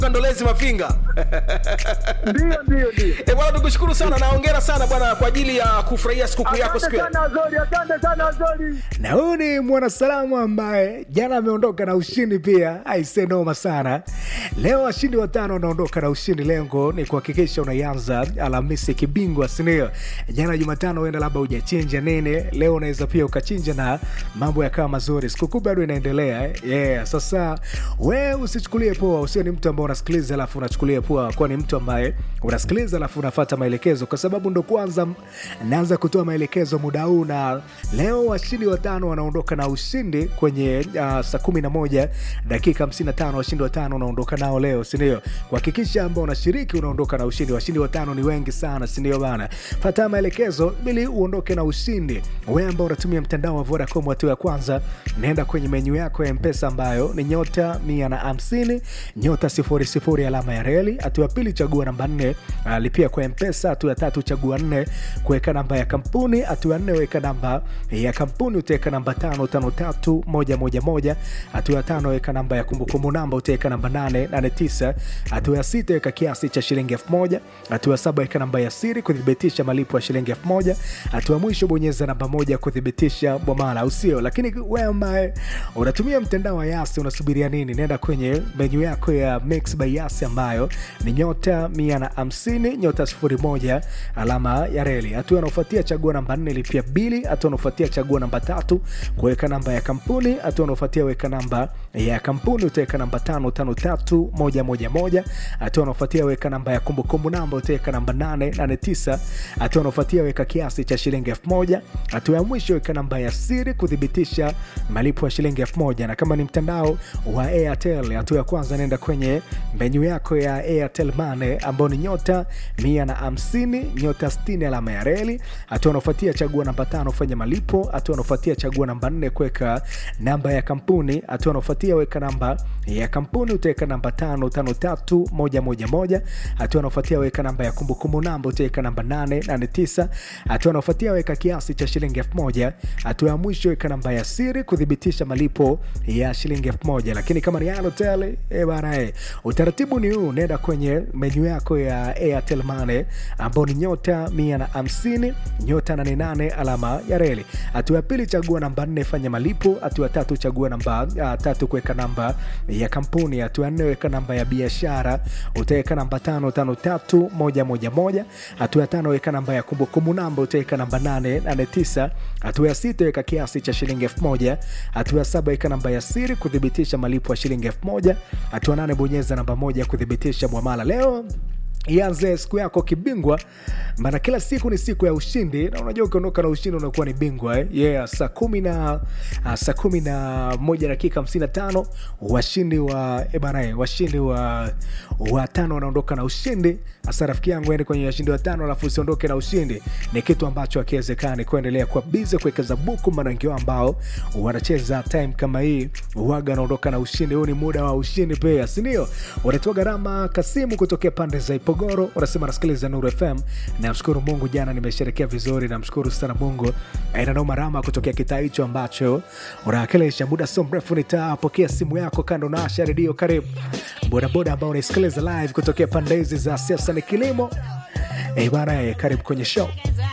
Ndolezi Mafinga. Ndio, ndio, ndio. Eh, bwana tukushukuru sana na hongera sana bwana kwa ajili ya kufurahia sikukuu yako Asante siku ya sana Azori, asante sana Azori. na huyu ni mwanasalamu ambaye jana ameondoka na ushindi pia aise noma sana leo washindi watano wanaondoka na ushindi lengo ni kuhakikisha unaianza alhamisi kibingwa sindio jana jumatano uenda labda ujachinja nini leo unaweza pia ukachinja na mambo yakawa mazuri sikukuu bado inaendelea eh? yeah. sasa we usichukulie poa usio ni mtu ambao unasikiliza alafu unachukulia poa kuwa ni mtu ambaye unasikiliza alafu unafata maelekezo kwa sababu ndo kwanza naanza kutoa maelekezo muda huu na leo washindi watano wanaondoka na ushindi kwenye uh, saa kumi na moja dakika 55 washindi watano unaondoka nao leo sindio kuhakikisha ambao unashiriki unaondoka na ushindi washindi watano ni wengi sana sindio bana fata maelekezo ili uondoke na ushindi we ambao unatumia mtandao wa vodacom hatua ya kwanza naenda kwenye menyu yako ya mpesa ambayo ni nyota mia na hamsini nyota sifuri sifuri alama ya reli hatua ya pili chagua namba nne uh, lipia kwa mpesa hatua ya tatu chagua nne kuweka namba ya kampuni hatua ya nne weka namba ya kampuni utaweka namba tano tano tatu moja moja moja hatua ya tano weka namba ya kumbukumbu namba utaweka namba nane nane tisa hatua ya sita weka kiasi cha shilingi elfu moja hatua ya saba weka namba ya siri kuthibitisha malipo ya shilingi elfu moja hatua ya mwisho bonyeza namba moja kuthibitisha bwamala au sio lakini we ambaye unatumia mtandao wa yasi unasubiria nini nenda kwenye menyu yako ya mix by yasi ambayo ni nyota mia na hamsini nyota sifuri moja alama ya reli hatua anaofuatia chagua namba nne lipia bili hatua anaofuatia chagua namba tatu kuweka namba ya kampuni hatua anaofuatia weka namba ya kampuni utaweka namba tano tano tatu moja moja moja hatua anaofuatia weka namba ya kumbukumbu namba utaweka namba nane nane tisa hatua anaofuatia weka kiasi cha shilingi elfu moja hatua ya mwisho weka namba ya siri kuthibitisha malipo ya shilingi elfu moja na kama ni mtandao wa airtel hatua ya kwanza naenda kwenye menyu yako ya airtel mane ambao ni nyota mia na hamsini nyota 60 alama ya reli hatua anaofuatia chagua namba tano fanya malipo hatua anaofuatia chagua namba nne kuweka namba ya kampuni hatua anaofuatia weka namba ya kampuni utaweka namba tano tano tatu moja moja moja hatua anaofuatia weka namba ya kumbukumbu namba utaweka namba nane nane tisa hatua anaofuatia weka kiasi cha shilingi elfu moja hatua ya mwisho weka namba ya siri kuthibitisha malipo ya shilingi elfu moja lakini kama ni Airtel eh bana eh utaratibu ni huu nenda kwenye menyu yako ya Airtel Money ambao ni nyota mia na hamsini nyota 88 alama ya reli hatua ya pili chagua namba nne fanya malipo hatua ya tatu chagua namba uh, tatu kuweka namba ya kampuni hatua ya nne weka namba ya biashara utaweka namba tano tano tatu moja moja moja hatua ya tano weka namba ya kumbukumbu namba utaweka namba nane nane tisa hatua ya sita weka kiasi cha shilingi elfu moja hatua ya saba weka namba ya siri kuthibitisha malipo ya shilingi elfu moja hatua nane bonyeza namba moja kuthibitisha mwamala leo ianze siku yako kibingwa maana kila siku ni siku ya ushindi na unajua ukiondoka na ushindi unakuwa ni bingwa eh? yeah, saa kumi na uh, saa kumi na moja dakika hamsini na tano washindi wa eh bana eh, washindi wa watano wanaondoka na ushindi hasa rafiki yangu ende kwenye washindi watano alafu usiondoke na ushindi ni kitu ambacho akiwezekani kuendelea kuwa bize kuwekeza buku manangio ambao wanacheza time kama hii waga wanaondoka na ushindi huu ni muda wa ushindi pia sindio unatoa gharama kasimu kutokea pande za ipogoro unasema nasikiliza nuru fm namshukuru mungu jana nimesherekea vizuri namshukuru sana mungu inanoma rama kutokea kitaa hicho ambacho unawakilisha muda sio mrefu nitapokea simu yako kando na asha redio karibu bodaboda ambao unaisikiliza live kutokea pande hizi za siasa ni kilimo Eh bana, eh, karibu kwenye show.